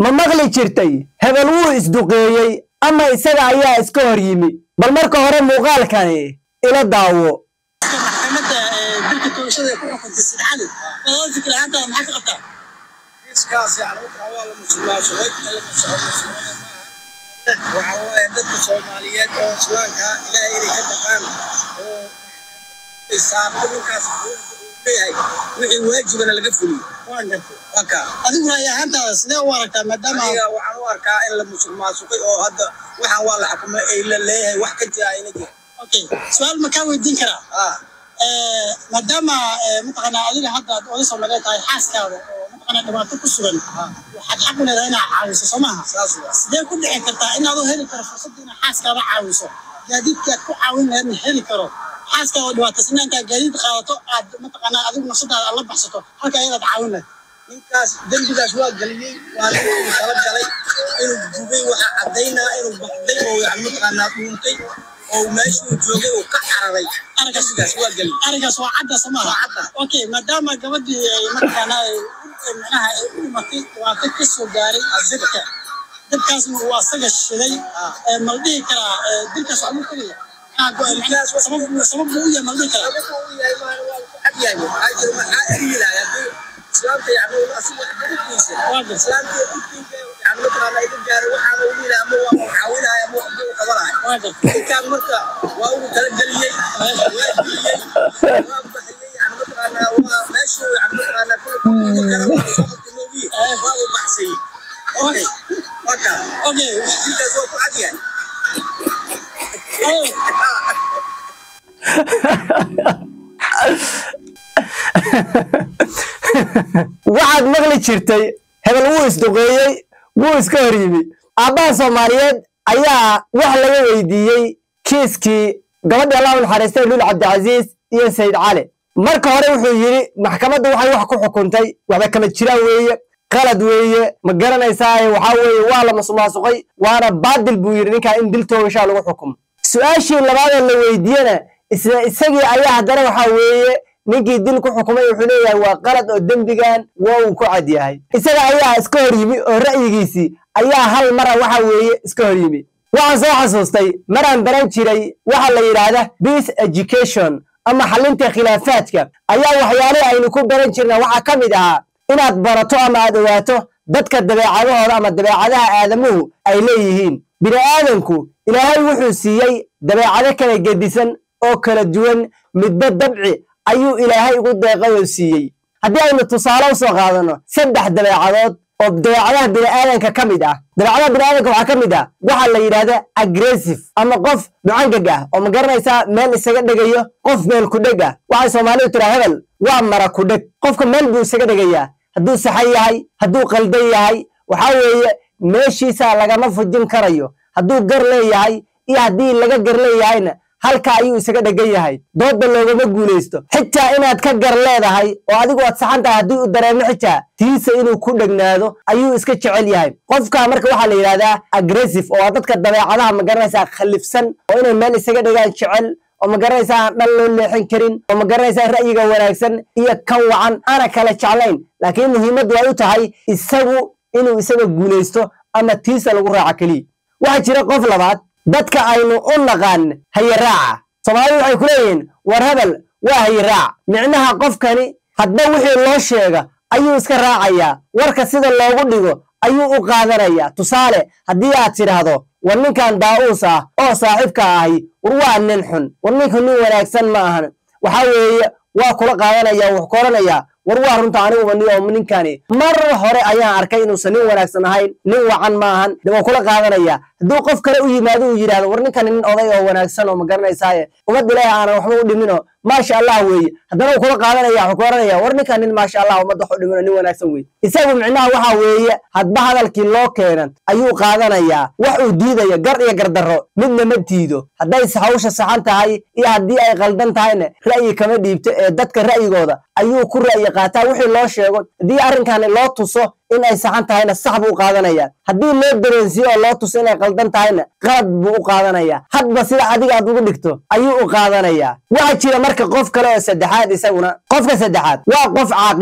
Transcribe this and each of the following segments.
ma maqli jirtay hebel wuu isduqeeyey ama isaga ayaa iska hor yimi bal marka hore muuqaalkani ila daawo maxkamadda dilka toogashada ee ku xukuntay sidxali adoo fikir ahaantaada maxaa ka qabtaa kiiskaas yani waxa waa la musuqmaasuqay la musuqmaasuqay waxa waaye dadka soomaaliyeed oo islaamka ilaahay inay ka dhaqaan oo isaaqo ninkaas leeyahay wixii waajibana laga fuliyo waan gartay waa kaa adiguna ay ahaantaada sidee u aragtaa maadaama aniga waxaan u arkaa in la musuqmaasuqay oo hadda waxaan waa la xukumay ay la leeyahay wax ka jira ayna jira okay su-aal ma kaa weydiin karaa ah Eh, maadaama eh, mataqaanaa adiga hadda aad oday soomaaliyeed tahay xaaskaada oo mataqaanaa dhibaato ku sugan waxaad xaq u leedahay inaad caawiso soo maaha saas waa sidee ku dhici kartaa inaad u heli karo fursadda inaad xaaskaada caawiso gaadiidkii aad ku caawin lahayd in heli karo xaaskaada oo dhibaataysana intaad gaadiid qaadato aad mataqaanaa adigu nafsadaada aad la baxsato halka ayadaad caawin lahayd ninkaas dembigaas waa geliyey waa ninkuu tala galay inuu gubay waxa caddaynaa inuu baxday oo yani mataqaanaa dhuuntay oo meeshuu joogay uu ka cararay aragasigaas waa geliyey arigaas waa cadda soo maaha Waa cadda. okay maadaama gabadhii ay mataqaanaa ay ay macnaha ay u dhimatay dhibaato ka soo gaaray dabka dabkaasna uu asaga shiday ee ma la dhihi karaa ee dilkaas waxaa lagu tegaya Ah, go- macnaha sabab buu- sabab buu u yahay ma la dhihi karaa sababta uu yahay maana waa ku cad yahay maxaa jira maxaa eriyilahay haddii islaamta yani asiga xuquuqdiisa Waa gartay. islaamta xuquuqdiisa yani mataqaanaa iga gaaray waxaana ugu yihi ama waa u caawinahay ama waxba u qabanahay waa gartay ninkaan marka waa ugu talageliyey waa geliyey waa baxiyey yani mataqaanaa waa meeshuu yani mataqaanaa kula kuuda kara waa soo qabtay moogiye waa uu baxsayey okay waa kaa okay ninkaas waa ku cad yahay Oh, waxaad maqli jirtay hebel wuu isduqeeyey wuu iska hor yimi aabbaha soomaaliyeed ayaa wax laga weydiiyey kiiskii gabadhii allah u naxariistay lul cabdicasiis iyo sayid cali marka hore wuxuu yidhi maxkamaddu waxay wax ku xukuntay waxba kama jiraan weeye qalad weeye ma garanaysaaye waxaa weeye waa la masuqmaasuqay waana baadil buu yidhi ninkaa in dil toogashaa lagu xukumo su-aashii labaadee la weydiiyena isla isagii ayaa haddana waxaa weeye ninkii dil ku xukumay wuxuu leeyahay waa qalad oo dembigan waa uu ku cad yahay isaga ayaa iska hor yimi oo ra'yigiisii ayaa hal mara waxa weeye iska hor yimi waxaan soo xasuustay maraan baran jiray waxa la yidhaahda peace education ama xalinta khilaafaadka ayaa waxyaalihii aynu ku baran jirna waxaa ka mid ahaa inaad barato ama aad ogaato dadka dabeecadahooda ama dabeecadaha aadamuhu ay leeyihiin bini aadanku ilaahay wuxuu siiyey dabeecado kala gedisan oo kala duwan midba dabci ayuu ilaahay ugu deeqay oo siiyey haddii aynu tusaale u soo qaadanno saddex dabeecadood oo dabeecadaha bini'aadanka ka mid ah dabeecadaha bini'aadanka waxaa ka mid ah waxaa la yidhahda aggressive ama qof ducangag ah oo ma garanaysaa meel isaga dhegayo qof meel ku dheg ah waxay soomaalidu tiraa hebel waa mara ku dheg qofka meel buu isaga dhegayaa hadduu saxan yahay hadduu qaldan yahay waxaa weeye meeshiisa lagama fujin karayo hadduu gar leeyahay iyo haddii laga gar leeyahayna halka ayuu isaga dhegan yahay doodda loogama guulaysto xitaa inaad ka gar leedahay oo adigu aad saxan tahay haddii uu dareemo xitaa tiisa inuu ku dhegnaado ayuu iska jecel yahay qofka marka waxaa la yidhahdaa aggressive oo waa dadka dabeecadaha ma garanaysaa khallifsan oo inay meel isaga dhegaan jecel oo ma garanaysaa aan dhan loo leexin karin oo ma garanaysaa ra'yiga wanaagsan iyo kan wacan aana kala jeclayn laakiin muhiimaddu ay u tahay isagu inuu isaga guulaysto ama tiisa lagu raaco keliya waxaa jira qof labaad dadka aynu u naqaan hayaraaca soomaalidu waxay ku leeyihiin war hebel waa hayaraac micnaha qofkani hadba wixii loo sheega ayuu iska raacayaa warka sida loogu dhigo ayuu u qaadanayaa tusaale haddii aad tidhaahdo war ninkan daa'uus ah oo saaxiibka ahi war waa nin xun war ninku nin wanaagsan ma ahan waxaa weeye waa kula qaadanaya wax ku odhanayaa war waa runta aniguba ni oo ninkani mar hore ayaan arkay inuusan nin wanaagsan ahayn nin wacan ma ahan de waa kula qaadanaya hadduu qof kale u yimaado uu yidhahdo war ninkani nin oday oo wanaagsan oo ma garanaysaaye ummad ilaahi aanan waxba u dhiminoo maasha allah weeye haddana uu kula qaadanaya wuxuu ku oranaya war ninkan nin maasha allah ummadda wax u dhimino nin wanaagsan weeye isagu micnaha waxaa weeye hadba hadalkii loo keenan ayuu qaadanayaa wax uu diidayo gar iyo gardarro midna ma diido hadday hawsha saxan tahay iyo haddii ay qaldan tahayna ra'yi kama dhiibto ee dadka ra'yigooda ayuu ku ra'yi qaataa wixii loo sheego haddii arrinkani loo tuso in ay saxan tahayna sax buu u qaadanayaa haddii loo dareensiyo oo loo tuso inay qaldan tahayna qalad buu u qaadanayaa hadba sida adiga aad ugu dhigto ayuu u qaadanayaa waxaa jira marka qof kale oo saddexaad isaguna qofka saddexaad waa qof caaqil ah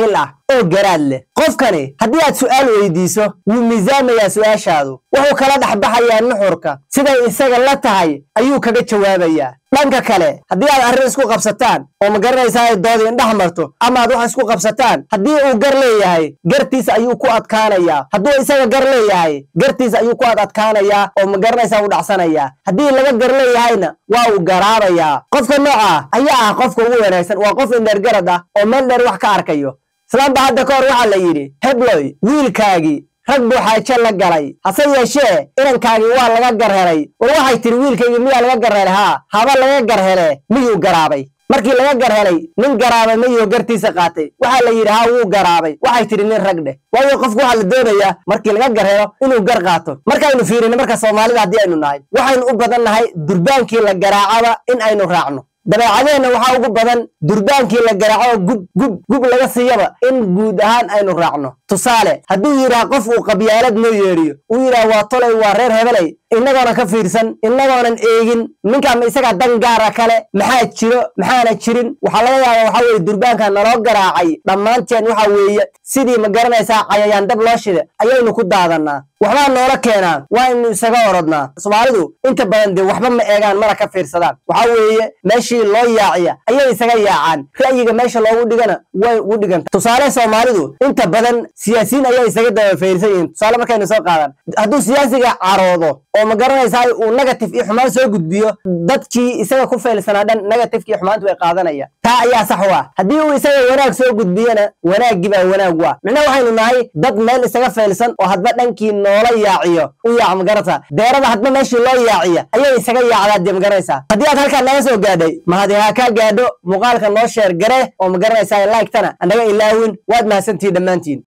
oo garaad leh qofkani haddii aad su'aal weydiiso wuu miisaamayaa su'aashaadu wuxuu kala dhexbaxayaa nuxurka siday isaga la tahay ayuu kaga jawaabayaa dhanka kale haddii aad arrin isku qabsataan oo ma garanaysaa ay dood indhex marto ama aad wax isku qabsataan haddii uu gar leeyahay gartiisa ayuu ku adkaanayaa hadduu isaga gar leeyahay gartiisa ayuu ku ad adkaanayaa oo ma garanaysaa u dhacsanayaa haddii laga gar leeyahayna waa uu garaabayaa qofka nooca ayaa ah qofka ugu wanaagsan waa qof indheergarad ah oo meel dheer wax ka arkayo islaamba hadda ka hor waxaa la yidhi hebloy wiilkaagii rag buu xaajo la galay hase yeeshee inankaagii waa laga garhelay war waxay tidhi wiilkaygii miyaa laga garhelay haa haba laga garhele miyuu garaabay markii laga garhelay nin garaabay miyuu gartiisa qaatay waxaa la yidhi haa wuu garaabay waxay tidhi nin rag dheh waayo qofku waxaa la doonayaa markii laga garhelo inuu gar qaato markaynu fiirino marka soomaalida haddii aynu nahay waxaynu u badan nahay durbaankii la garaacaba in aynu raacno dabeecadeenna waxaa ugu badan durbaankii la garaaco gub gub gub laga siiyaba in guud ahaan aynu raacno tusaale hadduu yidhaah qof uu qabyaalad noo yeedhiyo uu yidhaah waa tolay waa reer hebelay innagoonan ka fiirsan innagoonan eegin ninkaama isagaa dan gaara kale maxaa jiro maxaana jirin waxaa laga yaabaa waxaa weeye durbaanka naloo garaacay dhammaanteen waxa weeye sidii ma garanaysaa cayayaan dab loo shida ayaynu ku daadannaa waxbaa noola keenaa waa inu isaga orodnaa soomaalidu inta badan dee waxba ma eegaan mana ka fiirsadaan waxaa weeye meeshii loo yaaciya ayay isaga yaacaan ra'yiga meesha loogu dhigana way ugu dhiganta tusaale soomaalidu inta badan siyaasiyiin ayay isaga daba fiirsan yihiin tusaale markaynu soo qaadan hadduu siyaasiga caroodo oo ma garanaysaa uu negative iyo xumaan soo gudbiyo dadkii isaga ku faylsanaa dhan negativeki iyo xumaantu way qaadanaya taa ayaa sax u ah haddii uu isaga wanaag soo gudbiyana wanaaggii baa wanaag u ah micnaha waxaynu nahay dad meel isaga faylsan oo hadba dhankii noola yaaciyo u yaac magarata deerada hadba meeshii loo yaaciya ayay isaga yaacdaa dee magaranaysaa haddii aad halkaa naga soo gaadhay mahadi ha kaa gaadho muuqaalka noo sheer gare oo magaranaysaa like-tana anaga ilaawin waad mahadsantihi dhammaantiin